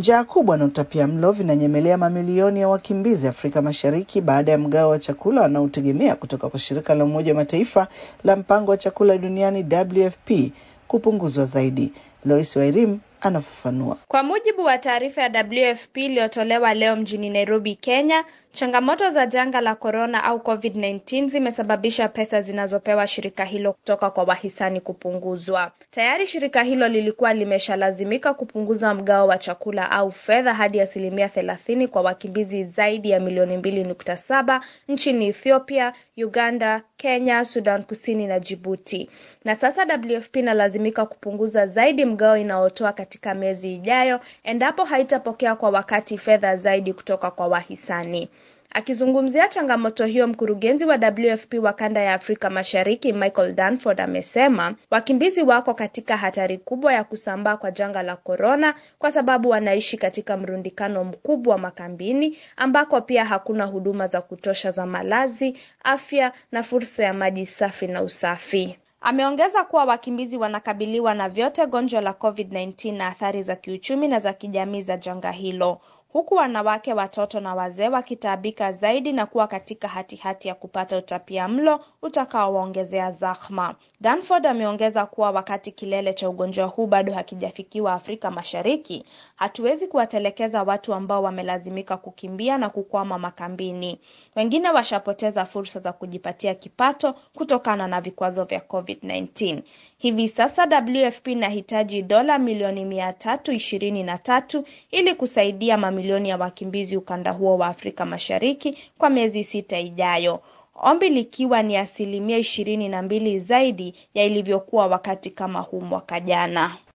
Njaa kubwa na utapiamlo vinanyemelea mamilioni ya wakimbizi Afrika Mashariki baada ya mgao wa chakula wanaotegemea kutoka kwa shirika la Umoja wa Mataifa la mpango wa chakula duniani WFP kupunguzwa zaidi. Lois Wairim anafafanua. Kwa mujibu wa taarifa ya WFP iliyotolewa leo mjini Nairobi, Kenya, changamoto za janga la korona au COVID-19 zimesababisha pesa zinazopewa shirika hilo kutoka kwa wahisani kupunguzwa. Tayari shirika hilo lilikuwa limeshalazimika kupunguza mgao wa chakula au fedha hadi asilimia thelathini kwa wakimbizi zaidi ya milioni mbili nukta saba nchini Ethiopia, Uganda, Kenya, Sudan Kusini na Djibouti. Na sasa WFP inalazimika kupunguza zaidi mgao inaotoa katika miezi ijayo endapo haitapokea kwa wakati fedha zaidi kutoka kwa wahisani. Akizungumzia changamoto hiyo, mkurugenzi wa WFP wa kanda ya Afrika Mashariki Michael Danford amesema wakimbizi wako katika hatari kubwa ya kusambaa kwa janga la korona kwa sababu wanaishi katika mrundikano mkubwa makambini ambako pia hakuna huduma za kutosha za malazi, afya na fursa ya maji safi na usafi. Ameongeza kuwa wakimbizi wanakabiliwa na vyote gonjwa la COVID-19 na athari za kiuchumi na za kijamii za janga hilo huku wanawake, watoto na wazee wakitaabika zaidi na kuwa katika hatihati hati ya kupata utapia mlo utakaowaongezea zahma. Danford ameongeza kuwa wakati kilele cha ugonjwa huu bado hakijafikiwa Afrika Mashariki, hatuwezi kuwatelekeza watu ambao wamelazimika kukimbia na kukwama makambini. Wengine washapoteza fursa za kujipatia kipato kutokana na vikwazo vya COVID-19. Hivi sasa WFP inahitaji dola milioni mia tatu ishirini na tatu ili kusaidia mamilioni ya wakimbizi ukanda huo wa Afrika Mashariki kwa miezi sita ijayo, ombi likiwa ni asilimia ishirini na mbili zaidi ya ilivyokuwa wakati kama huu mwaka jana.